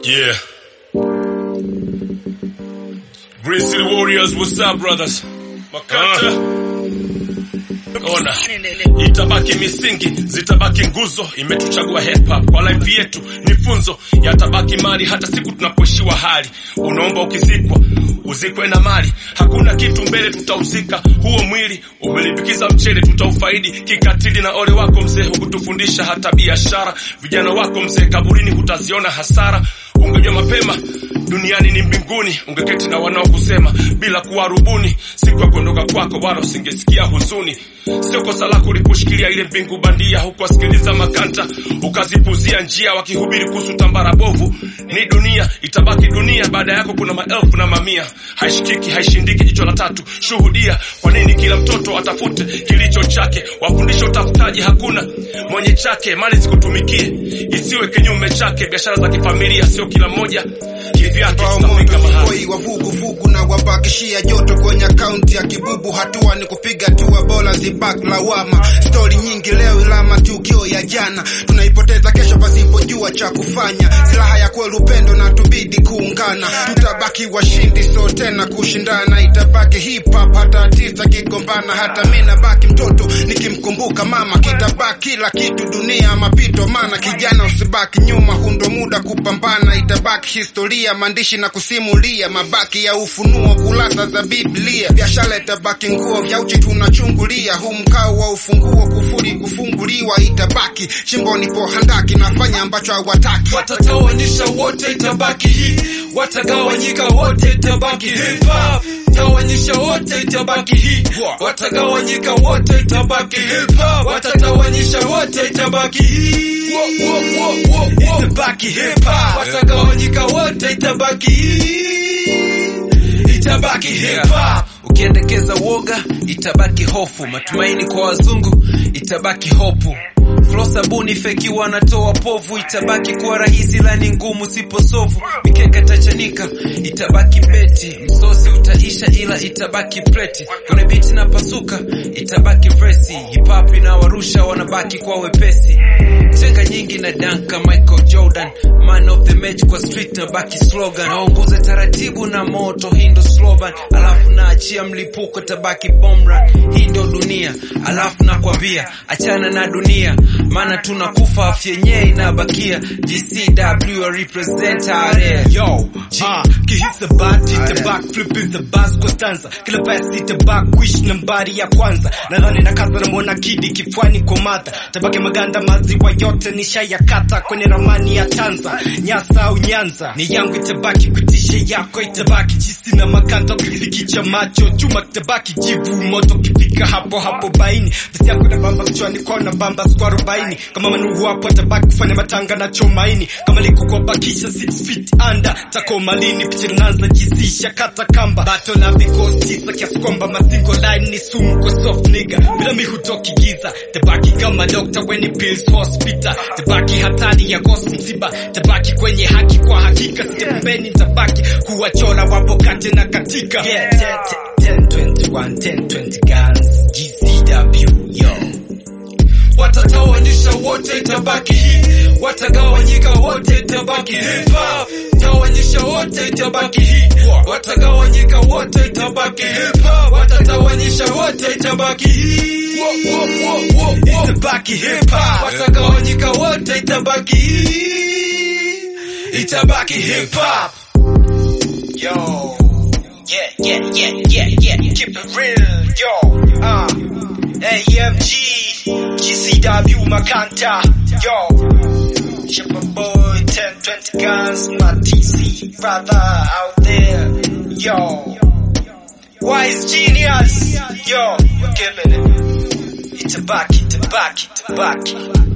Yeah. Green City Warriors, what's up brothers? Makata. Ona, itabaki misingi, zitabaki nguzo, imetuchagua hip hop kwa life yetu, ni funzo, yatabaki mali hata siku tunapoishiwa hali. Unaomba ukizikwa uzikwe na mali, hakuna kitu mbele, tutauzika huo mwili. Umelipikiza mchele, tutaufaidi kikatili. Na ole wako mzee, hukutufundisha hata biashara. Vijana wako mzee, kaburini hutaziona hasara. Ungejua mapema duniani ni mbinguni, ungeketi na wanaokusema bila kuwarubuni. Siku ya kuondoka kwako, wala usingesikia huzuni. Sio kosa lako uliposhikilia ile mbingu bandia, hukuwasikiliza makanta, ukazipuzia njia, wakihubiri kuhusu tambara bovu. Ni dunia, itabaki dunia. Baada yako kuna maelfu na mamia, haishikiki haishindiki. Jicho la tatu, shuhudia. Kwa nini kila mtoto atafute kilicho chake? Wafundishe utafutaji, hakuna mwenye chake. Mali zikutumikie, isiwe kinyume chake. Biashara za kifamilia, sio kila mmoja kivyake. Tutafika mahali Woi wa vuguvugu na wabakishia joto kwenye akaunti ya kibubu. Hatua ni kupiga hatua bora, zibak lawama. Stori nyingi leo, ila matukio ya jana tunaipoteza kesho pasipojua cha kufanya. Silaha ya kweli upendo, na tubidi kuungana. Tutabaki washindi, so tena kushindana. Itabaki hip hop hata artist akigombana, hata mi nabaki mtoto nikimkumbuka mama. Kitabaki kila kitu, dunia mapito, maana kijana usibaki nyuma, hundo muda kupambana. Itabaki historia, maandishi na kusimulia, mabaki ya ufunuo, kurasa za Biblia. Biashara itabaki nguo, vya uchi tunachungulia, huu mkao wa ufunguo, kufuri kufunguliwa. Itabaki chimboni po handaki, nafanya ambacho hawataki. watatawanisha wote itabaki hii watagawanyika wote itabaki hip hop tawanyisha wote itabaki hii watagawanyika wote itabaki hip hop watatawanyisha wote itabaki hii itabaki hip hop watagawanyika wote itabaki hii itabaki hip hop ukiendekeza woga itabaki hofu matumaini kwa wazungu itabaki hopu Flo sabuni feki wanatoa povu itabaki kuwa rahisi lani ngumu siposovu mikeka itachanika itabaki beti msosi utaisha ila itabaki preti kwenye biti na pasuka itabaki vresi hip-hop inawarusha wanabaki kwa wepesi chenga nyingi na danka Michael Jordan man of the match kwa street na baki slogan naongoza taratibu na moto hii ndo slogan alafu naachia mlipuko tabaki bomra hii ndo dunia alafu nakwambia achana na dunia maana tunakufa afya yenyewe inabakia GCW I represent area Yo, ah, kihis the bad the back flip is the bass kwa stanza kila pasi the back wish nambari ya kwanza nadhani na kaza na mwana kidi kifwani kwa mata tabaki maganda maziwa yote nishayakata kwenye ramani ya Tanza Nyasa au Nyanza ni yangu itabaki kutisha yako itabaki jisi na makanta ukifikicha macho chuma kitabaki jivu moto kifika hapo hapo baini basi yako na bamba kichwani kwa na bamba kwa arobaini kama manuhu hapo atabaki kufanya matanga na chomaini kama liko kwa bakisha 6 feet under takoma lini picha linaanza jizisha kata kamba bato na vikosi tisa kiasi kwamba mazingo line ni sumu kwa soft nigga bila mi hutoki giza tabaki kama doctor when pills hospital tabaki hatari ya ghost msiba tabaki kwenye haki kwa hakika sija pembeni tabaki kuwachora wapo kate na katika yeah, 10, 10, 21, 10, 20 guns GCW yo watatawanyisha wote itabaki hii watagawanyika wote itabaki hip hop tawanyisha wote itabaki hii watagawanyika wote itabaki hip hop watatawanyisha wote itabaki hii itabaki hip hop watagawanyika wote itabaki hii itabaki hip hop yo yeah yeah yeah yeah yeah keep it real yo ah AMG GCW Makanta yo Shipper boy 10 20 guns my TC brother out there yo Wise genius yo we're giving it Itabaki Itabaki Itabaki